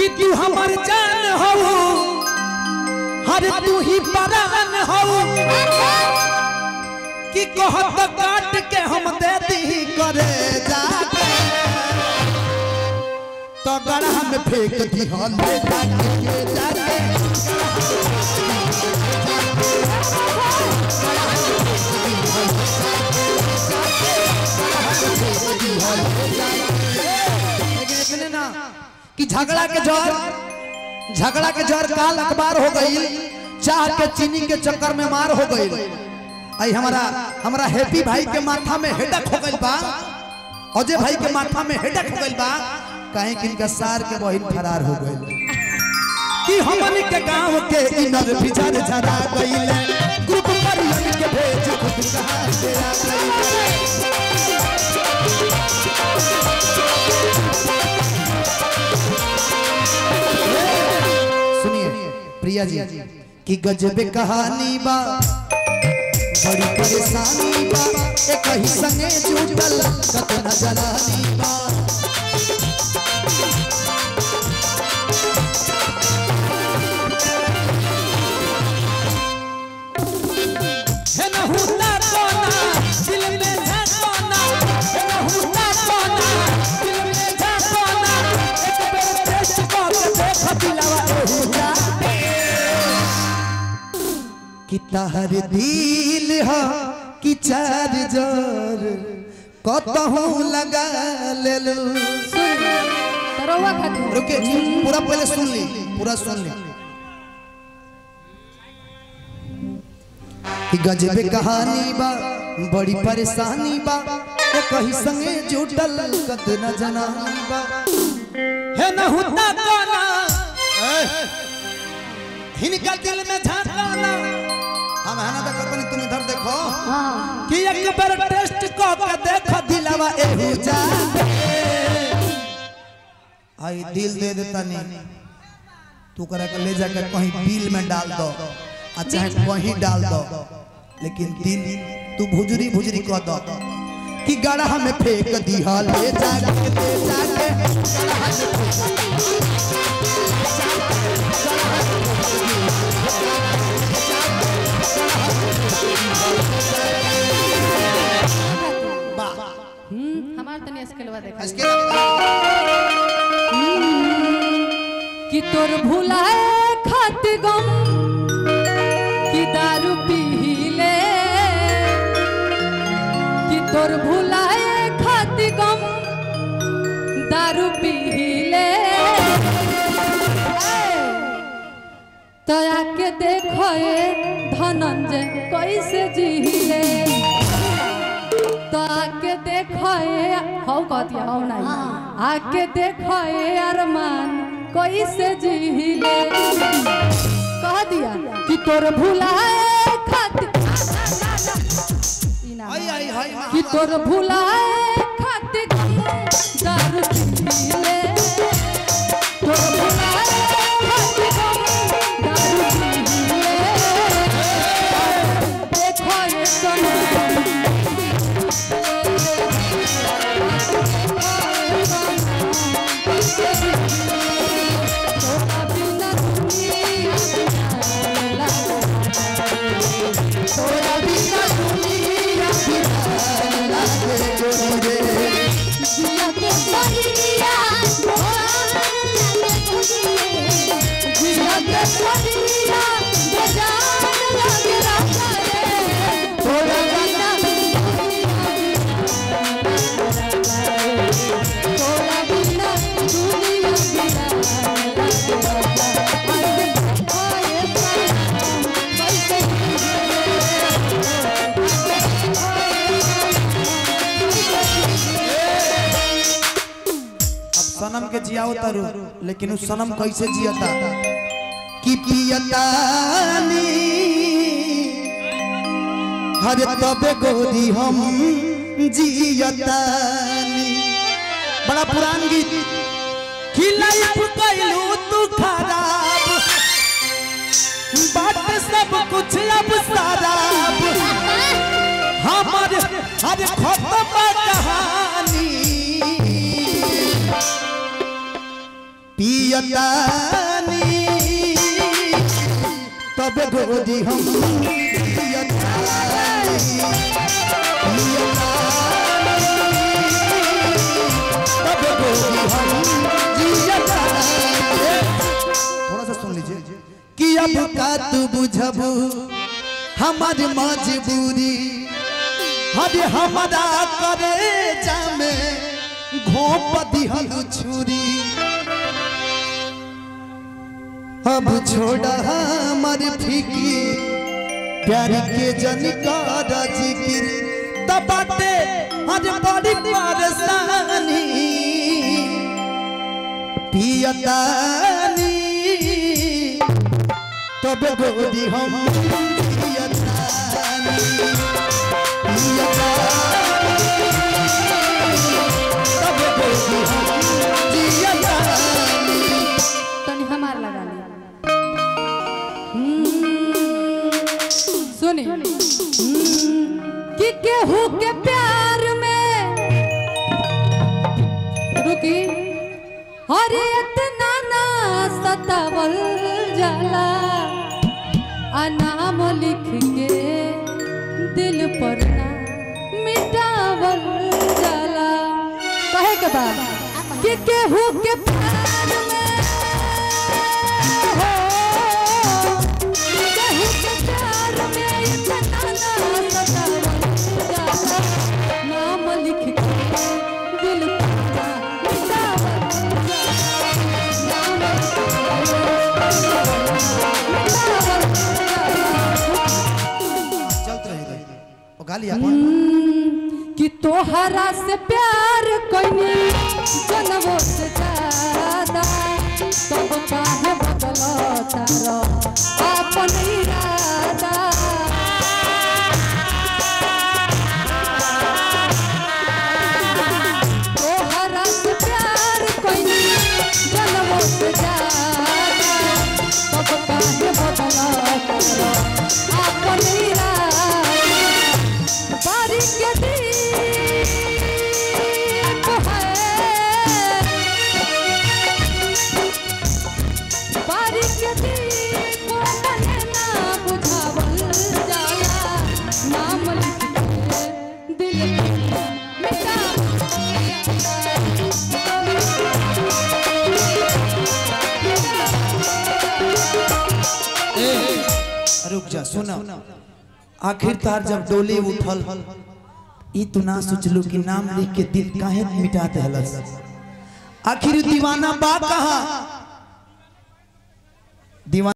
कि तू हमर जान हो हर तू ही परान हो कि कहत काट के हम दे दी करे जाके तो गड़ा में फेंक दी हम ले जाके के जाके लेकिन इतने ना कि झगड़ा के जर झगड़ा के जर काल अखबार हो गई चाह के चीनी के चक्कर में मार हो गई आई हमारा हमारा हैप्पी भाई के माथा में हेडक हो गई बा अजय भाई के माथा में हेडक हो गई बा कहीं कि इनका सार के बहिन फरार हो गई कि हमन के गांव के इनर बिचार झरा गईले ग्रुप पर लग के भेज खुद कहा से आ गईले सुनिए प्रिया जी कि गजब कहानी बा बड़ी परेशानी बा एक ही संगे जुटल कत नजरानी बा है न हुता कोना दिल में है कोना है न हुता कोना दिल में है कोना एक बेर टेस्ट कर के देख दिलवा एहू जाते कि तहर दिल ह कि चार्जर कतहूँ लगा लेलू तरवा खातिर रुके पूरा पहले सुन ली पूरा सुन ली कि गजबे कहानी बा बड़ी परेशानी बा ओ कहीं संगे जुटल कत न जनानी बा है न हुता कोना हिनका दिल में झांकाना हम है ना देखो तनी तुम इधर देखो हाँ कि एक बार टेस्ट को के देखो दिलवा एहू जा आई दिल दे देता नहीं तू करा के ले जाकर कहीं बिल में डाल दो आ चाहे कहीं डाल दो लेकिन दिल तू भुजरी भुजरी कह दो कि गड़ा में फेंक दिया ले जाके ले जाके गड़हा में फेंक बा हम्म हमार तनी स्केलवा देखा इसके कि तोर भुलाए खाती गम कि दारू पीले कि तोर भुलाए खाती गम दारू पीले तो आके देखो ए धनंजय कैसे जीले तो आके देखो ए हौ कहती हौ नहीं आके देखो ए अरमान कैसे जीले कह दिया कि तोर भुलाए खातिर ई ना आई आई आई कि तोर भुलाए खातिर दारू पीले तोर भुलाए खातिर दारू पीले देखो ये सनम तोरा बिना दुनिया तोरा बिना दुनिया जिया के सहिया जिया के सहिया बेजान लगे रहा रे तोरा बिना तोरा बिना दुनिया बिना अब सनम के जियाओ तारू लेकिन उस सनम कैसे जियता कि पियतानी हरे तबे गोरी हम जियतानी बड़ा पुरान गीत कि लाइफ कैलू तू खराब बाट सब कुछ अब शराब हमर हर खत्म कहानी पिय पियतानी तब गोदी हम पियतानी तब गोदी हम जियतानी थोड़ा सा सुन लीजिए कि अब का तू बुझबू हमारी मजबूरी हरे हमारा करे जामे घोप दिहल छुरी अब छोड़ा हमार फिकी प्यार के जनिकार जिकिर तबाते हर बड़ी परेशानी पियतानी तब गोदी हम पियतानी तब गोदी हम जियतानी तनी हमार लगा ली हम्म, सुनी हम्म, कि केहू के प्यार में रुकी अरे इतना ना सतावल जाला आ नाम लिख के दिल पर ना मिटावल जाला कहे के बाद कि केहू के प्यार में हो केहू के प्यार में इतना ना सतावल जाला नाम लिख के दिल पर ना मिटावल जाला नाम लिख चलते रहिए ओ गाली अपन कि तोहरा से प्यार कोई जनवो से ज्यादा तब काहे बदलो तारो अपन इरादा तोहरा से प्यार कोई जनवो से ज्यादा तब काहे बदलो तारो अपन इरादा बारिश के दीप है बारिश के दीप मने ना बुझावल जाला नाम लिख के दिल पे मिटावल रुक जा सुना आखिर तार जब डोली उठल ई तू ना सोचलू कि नाम लिख के दिल काहे मिटा देहलस आखिर दीवाना बा कहा दीवाना